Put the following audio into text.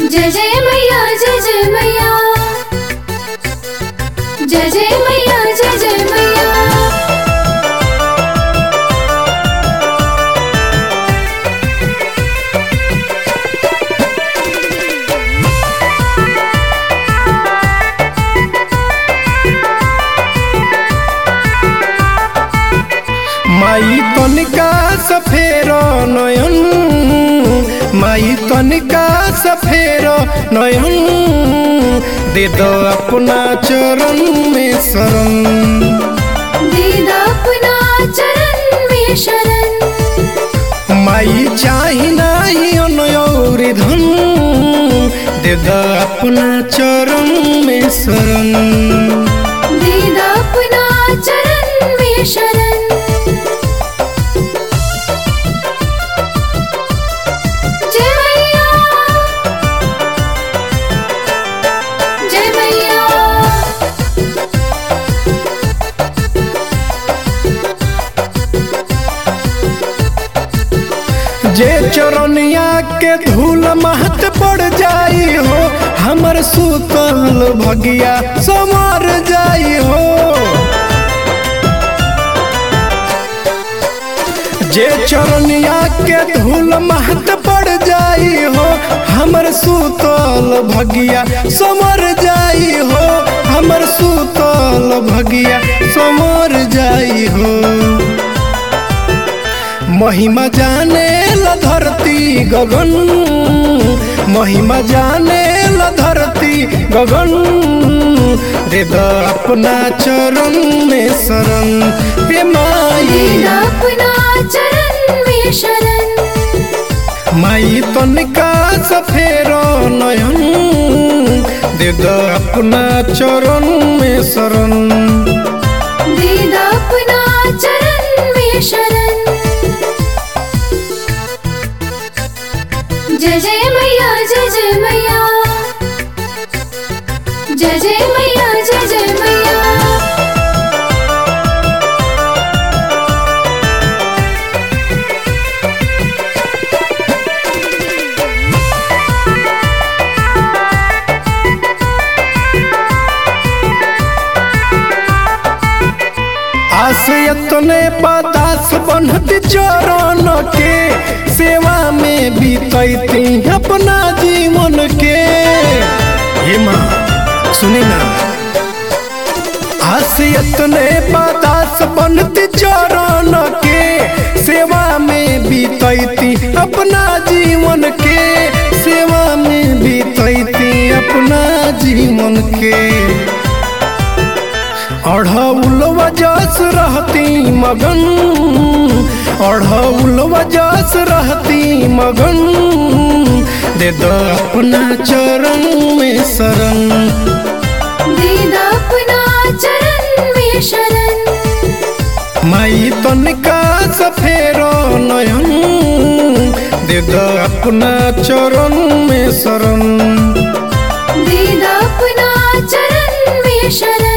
जय जय मैया जय जय मैया जय जय मैया जय जय मैया माई तनिका सफेर नयन माई तनिका सफेर नयन दे दो अपना चरण में शरण दीदा अपना चरण में शरण माई चाही नाही अनयौरी धन दे दो अपना चरण में शरण दीदा अपना चरण में शरण जय मैया जय मैया जे चरनिया के धूल महत पड़ जाई हो हमर सुतल भगिया समर जाई हो जे चरनिया के धूल महत पड़ जाई हो हमर सुतल भगिया समर जाई हो हमर सुतल भगिया समर जाई हो महिमा जाने ल धरती गगन महिमा जाने ल धरती गगन दे द अपना चरण में शरण हे माई दीदा अपना चरण में शरण माई तनिका सफेर नयन दे द अपना चरण में शरण दीदा अपना चरण में शरण जय जय मैया जय जय मैया जय जय मैया जय जय मैया आसयतने पदास बनत चरण के सेवा में बीतैती अपना जीवन के हे माँ सुनी ना आसयतने पदास बनत चरण के सेवा में बीतैती अपना जीवन के सेवा में बीतैती अपना जीवन के अढ़ौलवा जस रहती मगन अढ़ौलवा जस रहती मगन दे दो अपना चरण में शरण दीदा अपना चरण में शरण माई तनिका सफेर नयन दे दो अपना चरण में शरण दीदा अपना चरण में शरण